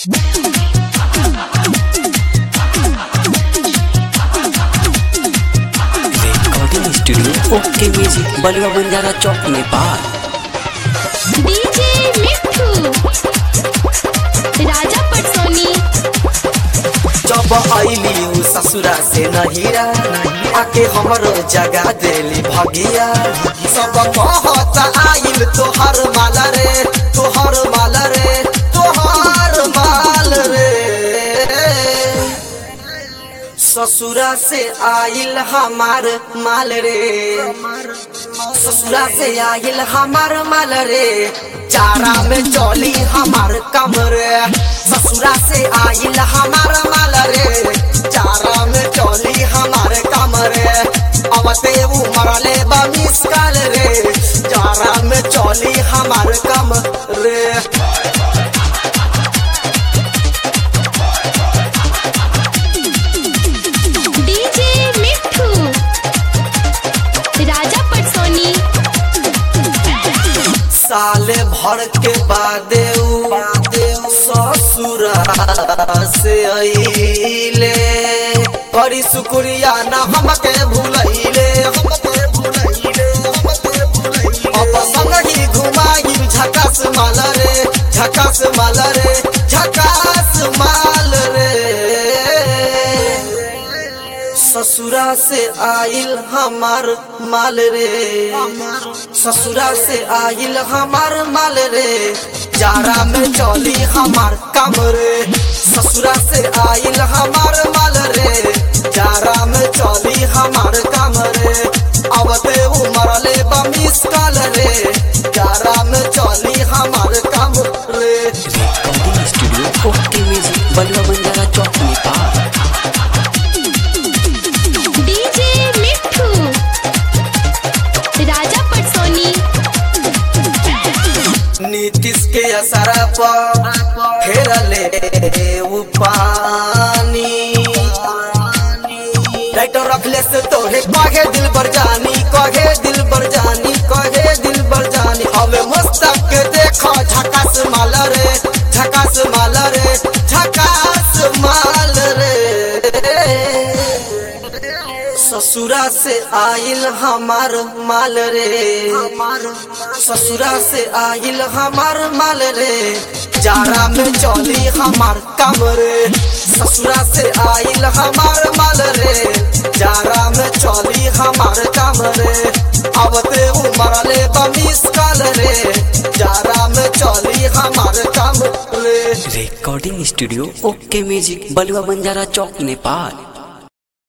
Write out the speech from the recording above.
recording studio ओके music बलुआ बंजारा चौक Nepal DJ मिठू राजा पटसोनी जब अली उ ससुरा से नहिरा आके हमरो जगा देली भगिया सब कहत आइल तोहर माल रे तोहर माल रे तोहर माल रे ससुरा से आइल हमार माल रे ससुरा से आइल हमार माल रे चारा में चली हमार कमर ससुरा से आइल हमार माल रे चारा में चली हमार कमर अब ते उमरले बमिस काल रे चारा में चली हमार कमर रे डीजे मिठू राजा पटसोनी साले भर के बादे उ ससुरा से अइले बड़ी शुक्रिया ना हमके भूलैले हमके भूलैले हमके भूलैले अब संगही घुमाई झकास माल रे झकास माल रे झकास माल रे ससुरा से आइल हमार माल रे ससुरा से आइल हमार माल रे जारा में चली हमार काम रे ससुरा से आइल हमार माल रे जारा में चली हमार काम रे अब ते उमरले बमिस काल रे जारा में चली हमार काम रे रिकॉर्डिंग स्टूडियो ओके म्यूजिक बलुआ बंजारा चौक नेपाल डीजे मिठू राजा पटसोनी नीतीश के असरा पर फेरले उ पानी लाइटर रखले से तोहे कहे दिल बर जानी कहे दिल बर जानी कहे दिल बर जानी हवे मस्तक के देखो झकास माल रे झकास माल रे झकास माल रे ससुरा से आइल हमार माल रे ससुरा से आइल हमार माल रे जारा में चली हमार काम रे ससुरा से आइल हमार माल रे जारा में चली हमार काम रे अब ते उमरले बमिस काल रे जारा में चली हमार काम रे रिकॉर्डिंग स्टूडियो ओके म्यूजिक बलुआ बंजारा चौक नेपाल